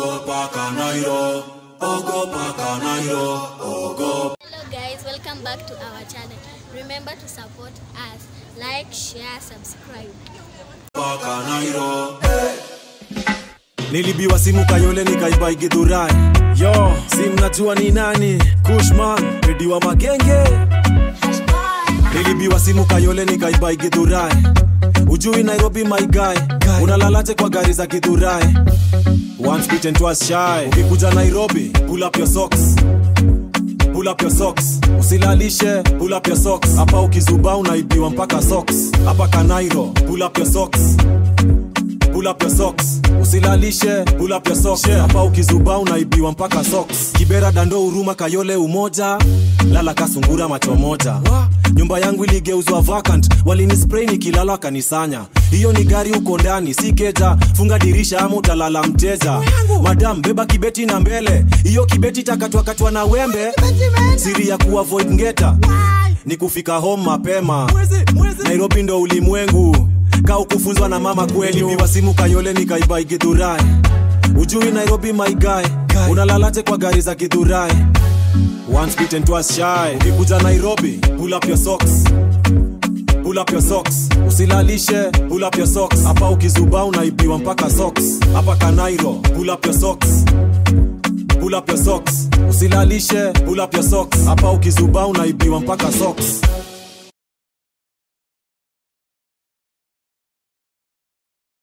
ogopa kanairo ogopa kanairo ogopa Hello guys, welcome back to our channel. Remember to support us. Like, share, subscribe. kanairo nilibiwa simu kayole nikaiba igidhurai yo si mnajua ni nani kushman rediwa magenge nilibiwa simu kayole nikaiba igidhurai ujui nairobi my guy unalalaje kwa gari za gidhurai once bitten twice shy ukikuja nairobi pull up your socks pull up your socks usilalishe pull up your socks hapa ukizuba unaibiwa mpaka socks hapa kanairo pull up your socks pull up your socks usilalishe pull up your socks hapa ukizuba unaibiwa mpaka socks kibera dando huruma kayole umoja lala kasungura macho moja nyumba yangu iligeuzwa vacant walinispray nikilala wakanisanya hiyo ni gari uko ndani si keja funga dirisha ama utalala mteja madam beba kibeti na mbele hiyo kibeti takatwakatwa na wembe siri ya kuavoid ngeta ni kufika home mapema nairobi ndo ulimwengu ka ukufunzwa na mama kweli biwa simu kayole nikaiba igidhurai ujui nairobi my guy unalalaje kwa gari za gidhurai once bitten twice shy ukikuja nairobi pull up your socks pull up your socks usilalishe pull up your socks hapa ukizuba unaibiwa mpaka socks hapa kanairo pull up your socks pull up your socks usilalishe pull up your socks hapa ukizuba unaibiwa mpaka socks